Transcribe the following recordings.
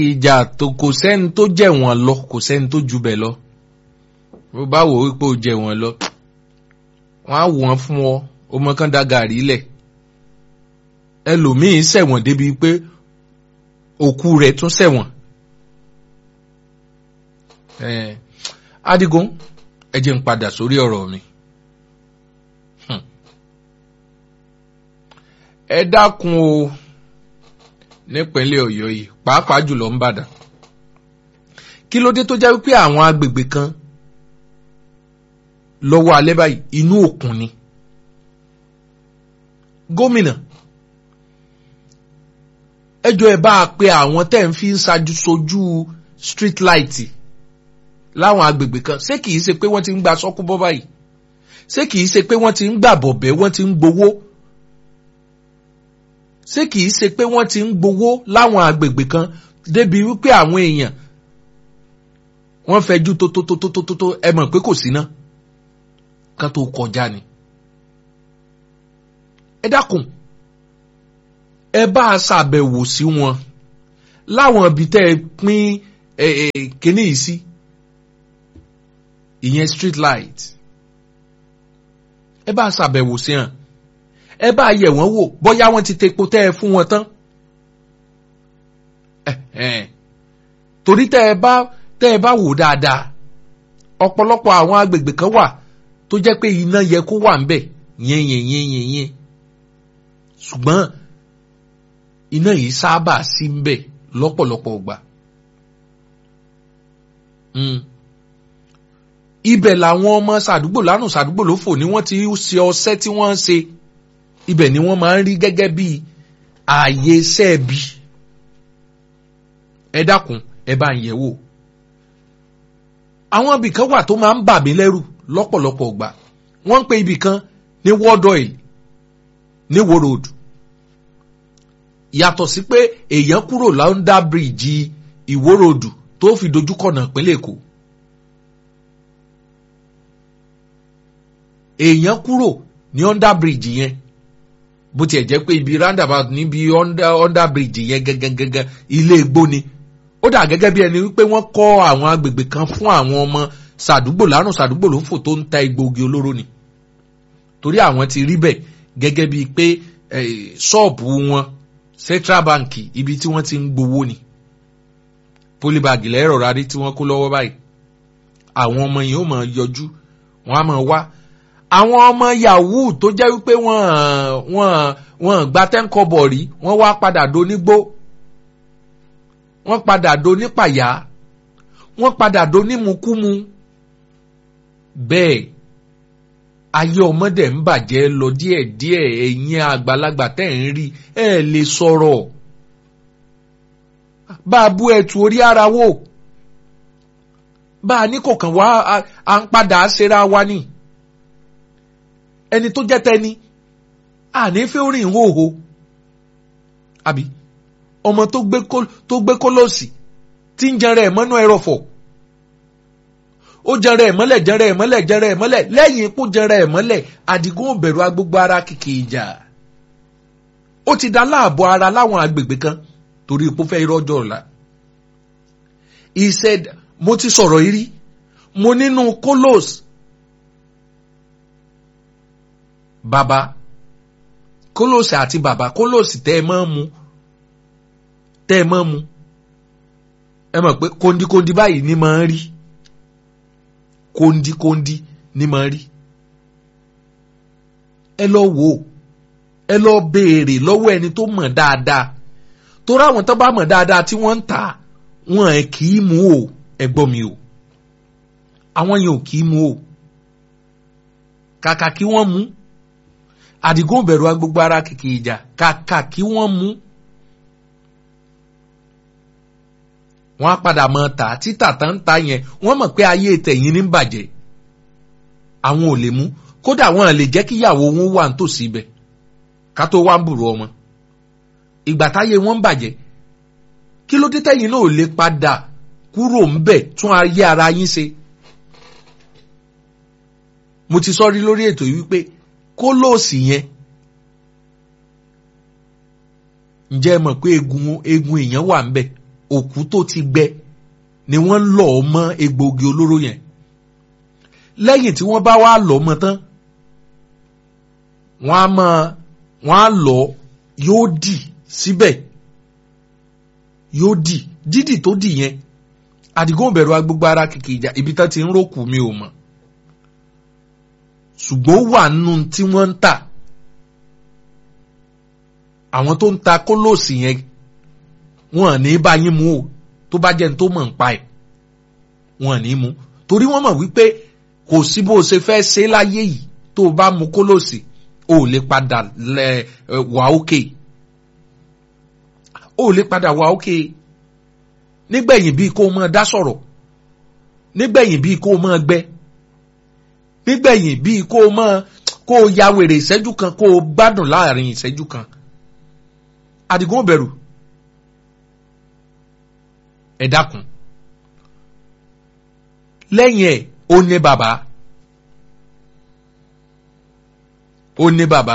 ìjà tó kò sẹ́ni tó jẹ̀ wọ́n lọ kò sẹ́ni tó ju bẹ̀ lọ bó bá wò wípé ó jẹ̀ wọ́n lọ wọ́n á wọ́n fún ọ ọmọ kan dá gàrí lẹ̀ ẹlòmíín ṣẹ̀wọ̀n débi pé òkú rẹ̀ tún ṣẹ̀wọ̀n. Eh, Adigun ẹ jẹ́ n padà sórí ọ̀rọ̀ mi. Hmm. ẹ dákun o nípínlẹ̀ Ọ̀yọ́ yìí pàápàá jùlọ ń bàdàn kí ló dé tó jẹ́ wípé àwọn agbègbè kan lọ́wọ́ alẹ́ báyìí inú òkun ni gómìnà ẹjọ́ ẹ bá a pe àwọn tẹ́ ń fi ń ṣáájú sojú street light láwọn agbègbè kan ṣé kìí ṣe pé wọ́n ti ń gba sọ́kú bọ́ báyìí ṣé kìí ṣe pé wọ́n ti ń gbà bọ̀bẹ́ wọ́n ti ń gbowó ṣé kìí ṣe pé wọ́n ti ń gbowó láwọn agbègbè kan débi wípé àwọn èèyàn wọ́n fẹjú tó tó tó tó tó tó tó ẹ mọ̀ pé kò sí ná kan tó kọjá ni. ẹ dákun ẹ bá a ṣàbẹ̀wò sí wọn láwọn ibi tẹ́ ẹ pín kíní yìí sí ìyẹn street light ẹ bá a ṣàbẹ̀wò sí hàn ẹ bá a yẹ̀ wọ́n wò bóyá wọ́n ti tepo tẹ́ ẹ fún wọn tán torí tẹ́ ẹ bá tẹ́ ẹ bá wò dáadáa ọ̀pọ̀lọpọ̀ àwọn agbègbè kan wà tó jẹ́ pé iná yẹ kó wà ń bẹ̀ yẹn yẹn yẹn yẹn yẹn ṣùgbọ́n iná yìí sábà sí ń bẹ̀ lọ́pọ̀lọpọ̀ ọgbà. ibẹ̀ làwọn ọmọ sàdúgbò lárùn sàdúgbò ló fò ní wọ́n ti ṣe ọṣẹ́ tí wọ́n ń ṣe ibẹ̀ ni wọ́n máa ń rí gẹ́gẹ́ bí ààyè sẹ́ẹ̀bì ẹ dákun ẹ bá ń yẹ̀ wò àwọn ibì kan wà tó máa ń bà mí lẹ́rù lọ́pọ̀lọpọ̀ ọgbà wọ́n ń pe ibì kan ní world oil ní wo road yàtọ̀ sí pé èèyàn kúrò láńdà bíríìjì ìwó road tó fi dojúkọ̀nà ìpínlẹ̀ èkó èèyàn kúrò ní under bridge yẹn bó tiẹ̀ jẹ́ pé ibi roundabout níbi under under bridge yẹn gẹ́gẹ́gẹ́gẹ́ ilé igbó ni ó dà gẹ́gẹ́ bí ẹni wípé wọ́n kọ́ àwọn agbègbè kan fún àwọn ọmọ sàdúgbò lárùn sàdúgbò ló fò tó ń ta egbòogi olóró ni torí àwọn ti rí bẹ́ẹ̀ gẹ́gẹ́ bíi pé ṣọ́ọ̀bù wọn central bank ibi tí wọ́n ti ń gbowó ni polybag lẹ́rọ̀ rárí tí wọ́n kó lọ́wọ́ báyìí àwọn ọmọ yìí ó máa yọjú wọ́n á máa wá àwọn ọmọ yahoo tó jẹ́ wípé wọ́n wọ́n wọ́n gba tẹ́ńkọ́bọ̀ rí wọ́n wá padà donígbó wọ́n padà donípàyà wọ́n padà donímukúmu bẹ́ẹ̀ ayé ọmọdé ń bàjẹ́ lọ díẹ̀díẹ̀ ẹ̀yin àgbàlagbà tẹ́ ń rí ẹ̀ lè sọ̀rọ̀ bá a bú ẹ̀tù orí ara wò bá a ní kò kàn wá à ń padà ṣera wa ni ẹni tó jẹ́ tẹni àní fẹ́ orin ìhòòhò àbí ọmọ tó gbé kólọ́ọ̀sì tí ń jẹrẹ ẹ̀ mọ́nú ẹrọ̀fọ̀ ó jẹrẹ ẹ̀ mọ́lẹ̀ jẹrẹ ẹ̀ mọ́lẹ̀ jẹrẹ ẹ̀ mọ́lẹ̀ lẹ́yìn ikú jẹrẹ ẹ̀ mọ́lẹ̀ àdìgún òbẹ̀rù agbègbè ara kìkì ìjà ó ti dá láàbọ̀ ara láwọn agbègbè kan torí ipò fẹ́ irọ́jọ́ ọ̀la he said mo ti sọ̀rọ̀ yìí rí mo nínú kólọ́ọ̀sì bàbá kólóòsì àti bàbá kólóòsì tẹ́ ẹ máa ń mu tẹ́ ẹ máa ń mu ẹ mọ̀ pé kóndíkóndí báyìí ni máa ń rí kóndíkóndí ni máa ń rí ẹ lọ wò ó ẹ lọ béèrè lọ́wọ́ ẹni tó mọ̀ dáadáa torí àwọn tó bá mọ̀ dáadáa tí wọ́n ń tà wọ́n ẹ̀ kì í mu o ẹ gbọ́ mi o àwọn yẹn ò kì í mu o kàkà kí wọ́n mu àdìgún bẹ̀rù agbègbè ara kìkì ìjà kàkà kí wọ́n mú. wọ́n á padà mọ tà títà tá ń ta yẹn wọ́n mọ̀ pé ayé tẹ̀yìn ní bàjẹ́. àwọn ò lè mú kódà wọn lè jẹ́ kí ìyàwó wọn wà nítòsí ibẹ̀ ká tó wá ń bùrù ọmọ. ìgbà táyé wọn ń bàjẹ́ kí ló dé tẹ̀yìn náà ò lè padà kúrò ń bẹ̀ tún ayé ara yín ṣe. mo ti sọ rí lórí ètò yìí wípé kólóòsì yẹn ǹjẹ́ ẹ mọ̀ pé egun egun èèyàn wà ńbẹ̀ òkú tó ti gbẹ ni wọ́n ń lọ̀ ọ́ mọ́ egbòogi olóró yẹn lẹ́yìn tí wọ́n bá wá lọ̀ mọ́ tán wọ́n á mọ wọ́n á lọ yóò dì síbẹ̀ yóò dì dídì tó dì yẹn àdìgún bẹ̀rù agbègbè ara kìkì ìjà ibi tán ti ń rókù mi ò mọ̀ ṣùgbọ́n wà nù tí wọ́n ń tà àwọn tó ń ta kólóòsì yẹn wọn ní bá yín mú o tó bá jẹ́ ní tó mọ̀ ń pa ẹ̀ wọn ní mú torí wọ́n mọ̀ wípé kò sí bó o ṣe fẹ́ ṣe láyé yìí tó o bá mu kólóòsì o ò lè padà lẹ wà ókè o ò lè padà wà ókè nígbẹ̀yìn bíi kó o máa dá sọ̀rọ̀ nígbẹ̀yìn bíi kó o máa gbẹ nígbẹ̀yìn bíi kó o máa kó o ya wèrè ìṣẹ́jú kan kó o gbádùn láàrin ìṣẹ́jú kan Àdìgún bẹ̀rù ẹ dákun lẹ́yìn ẹ̀ ó ní bàbá ó ní bàbá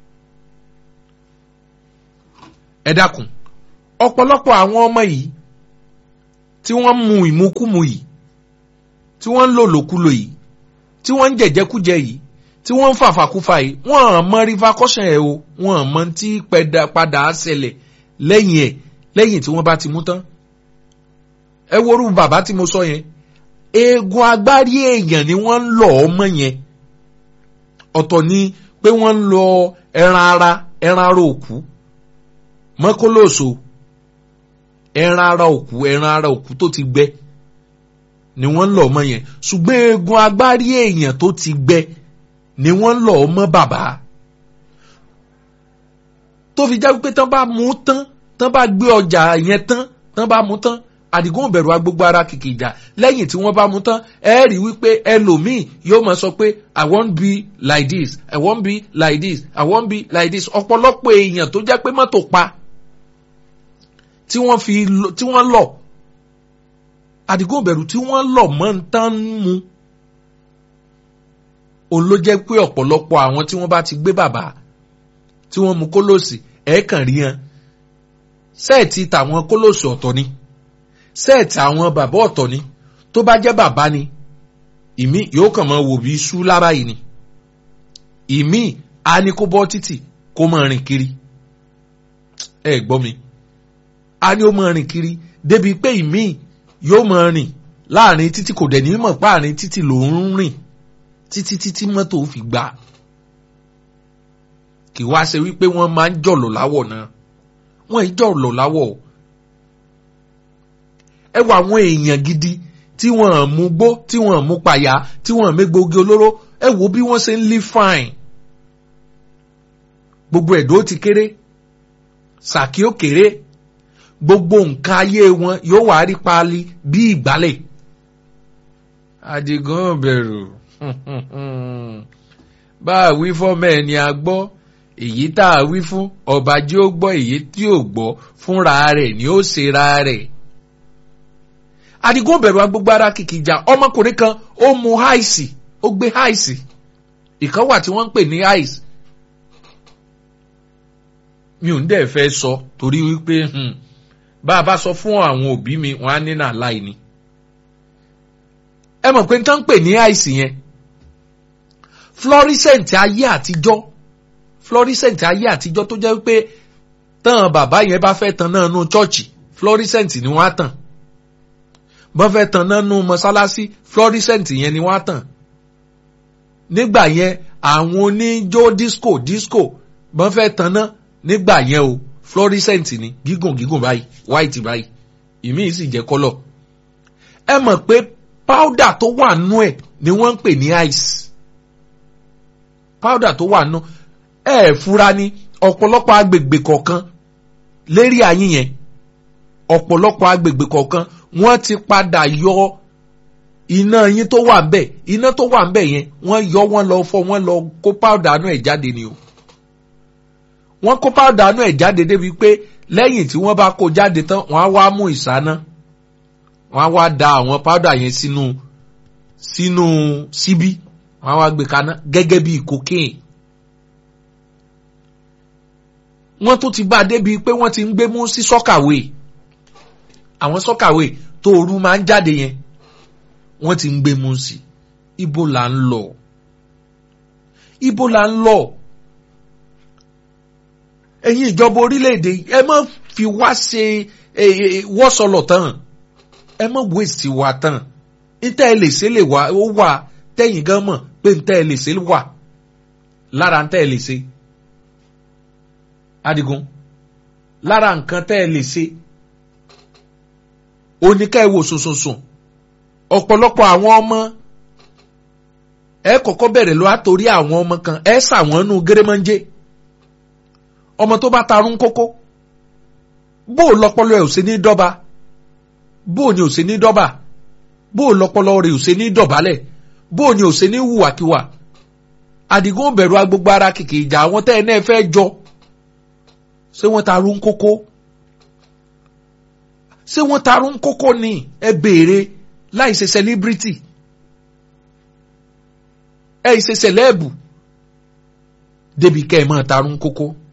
ẹ dákun ọ̀pọ̀lọpọ̀ àwọn ọmọ yìí tí wọ́n mu ìmukúmu yìí tí wọ́n ń lò lòkulò yìí tí wọ́n ń jẹ̀jẹ̀kújẹ yìí tí wọ́n ń fàfàkúfà yìí wọ́n hàn mọ́ rifakọ́sàn ẹ̀ o wọ́n hàn mọ́ tí padà ṣẹlẹ̀ lẹ́yìn ẹ̀ lẹ́yìn tí wọ́n bá ti mú tán ẹ worú bàbá tí mo sọ yẹn eegun agbárí èèyàn ni wọ́n ń lọ ọmọ yẹn ọ̀tọ̀ ni pé wọ́n ń lọ ẹran ara ẹran ara òkú mọ́kólóòso ẹran ara òkú ẹran ara òkú tó ti gbẹ ni wọ́n ń lọ ọmọ yẹn ṣùgbọ́n eegun agbárí èèyàn tó ti gbẹ ni wọ́n ń lọ ọmọ bàbá tó fi já pé tán bá mú tán tán bá gbé ọjà yẹn tán tán bá mú tán àdìgún bẹ̀rù agbógbó ara kìkì ìjà lẹ́yìn tí wọ́n bá mú tán ẹ rí wípé ẹlòmíì yóò máa sọ pé i wan be like this i wan be like this i wan be like this ọ̀pọ̀lọpọ̀ èèyàn tó jẹ́ pé mọ́tò pa tí wọ́n fi tí wọ́n lọ̀ àdìgún bẹ̀rù tí wọ́n lọ̀ mọ́ ń tán mu òun ló jẹ́ pé ọ̀pọ̀lọpọ̀ àwọn tí wọ́n bá ti gbé bàbá tí wọ́n mu kólòsì ẹ̀ẹ́kàn rí hàn sẹ́ẹ̀tì tàwọn kólòsì ọ̀tọ̀ ni sẹ́ẹ̀tì àwọn bàbá ọ̀tọ̀ ni tó bá jẹ́ bàbá ni ìmí yóò kàn máa wò bí iṣu lára yìí ni ìmí á ní kó bọ́ títì kó máa rìn kiri ẹ gbọ́ mi á ní ó máa rìn kiri débi pé ìmí yóò máa rìn láàrin títí kò dẹ̀ ní mọ̀ páàrin títì ló ń rìn títí títí mọ́tò fi gbà kì wá ṣe wípé wọ́n máa ń jọ̀lọ̀ láwọ̀ náà wọ́n ì jọ̀lọ̀ láwọ̀ o ẹ wọ àwọn èèyàn gidi tí wọ́n mú gbó tí wọ́n mú pàyà tí wọ́n mégbógi olóró ẹ wo bí wọ́n ṣe ń live fine gbogbo ẹ̀dọ́ ti kéré sàkí ó kéré gbogbo nǹkan ayé wọn yóò wá rí paálí bí ìgbálẹ̀ Àdìgún bẹ̀rù bá a wí fọ́mọ ẹni a gbọ́ èyí tá a wí fún ọba jí ó gbọ́ èyí tí ò gbọ́ fúnra rẹ̀ ni ó ṣera rẹ̀ Àdìgún bẹ̀rù agbègbè ara kìkì ìjà ọmọkùnrin kan ó mu háìsì ó gbé háìsì ìkan wà tí wọ́n ń pè ní háìsì mi ò ń dẹ̀ fẹ́ sọ torí wípé bá a bá sọ fún àwọn òbí mi wọ́n á ní nà láì ni ẹ mọ̀ pé n tán ń pè ní háìsì yẹn fluorescent ayé àtijọ́ fluorescent ayé àtijọ́ tó jẹ́ wípé tán bàbá yẹn bá fẹ́ tan náà nú chọ́ọ̀chì fluorescent ni wọ́n á tàn bọ́n fẹ́ tan náà nú mọ́sálásí fluorescent yẹn ni wọ́n á tàn nígbà yẹn àwọn oníjó disco disco bọ́n fẹ́ tan náà nígbà yẹn o fluorescent ni gígùn gígùn báyìí white báyìí ìmíì sì jẹ́ kọ́lọ̀ ẹ mọ̀ pé powder tó wà nú ẹ̀ ni wọ́n ń pè ní ice powder tó wà nú ẹ ẹ̀ fura ní ọ̀pọ̀lọpọ̀ agbègbè kọ̀ọ̀kan lérí ayé yẹn ọ̀pọ̀lọpọ̀ agbègbè kọ̀ọ̀kan wọ́n ti padà yọ iná yín tó wà ńbẹ̀ iná tó wà ńbẹ̀ yẹn wọ́n yọ wọ́n lọ fọ wọ́n lọ kó powder nú ẹ̀ jáde ni o wọ́n kó powder nú ẹ̀ jáde débi pé lẹ́yìn tí wọ́n bá kó jáde tán wọ́n á wá mú ìsáná wọ́n á wá da àwọn powder yẹn sínú sínú síbí wọ́n á wá gbé kaná gẹ́gẹ́ bí cocaine wọ́n tún ti bá a débi pé wọ́n ti ń gbé mú sí sọ́kàwé àwọn sọ́kàwé tó ooru máa ń jáde yẹn wọ́n ti ń gbé mu sí ibo là ń lọ ibo là ń lọ ẹ̀yin ìjọba orílẹ̀-èdè ẹ má fi wá ṣe wọ́sọ̀lọ̀ tán ẹ má waste wa tán ntẹ́ ẹ lè ṣe lè wá ó wà tẹ́yìn gan mọ̀ pé ntẹ́ ẹ lè ṣe wà lára ntẹ́ ẹ lè ṣe Adigun lára nǹkan tẹ́ ẹ lè ṣe oníkà ẹ wò sùnsùnsùn ọ̀pọ̀lọpọ̀ àwọn ọmọ ẹ kọ́kọ́ bẹ̀rẹ̀ lọ àtòrí àwọn ọmọ kan ẹ ṣàwọn nù gẹ́rẹ́mọ́njẹ́ ọmọ tó bá tarún kókó bó o lọpọlọ ẹ ò ṣe ní dọ́ba bó o ní ò ṣe ní dọ́ba bó o lọpọlọ rẹ ò ṣe ní dọ̀bálẹ̀ bó o ní ò ṣe ní hùwàkiwà Àdìgún bẹ̀rù agbègbè ara kìkì ìjà àwọn tẹ́ ẹ náà fẹ́ jọ ṣé wọ́n tarún kókó ṣé wọ́n tarún kókó ni ẹ béèrè láì ṣe celebrity ẹ ṣe celeb débi kẹ́ ẹ máa tarún kókó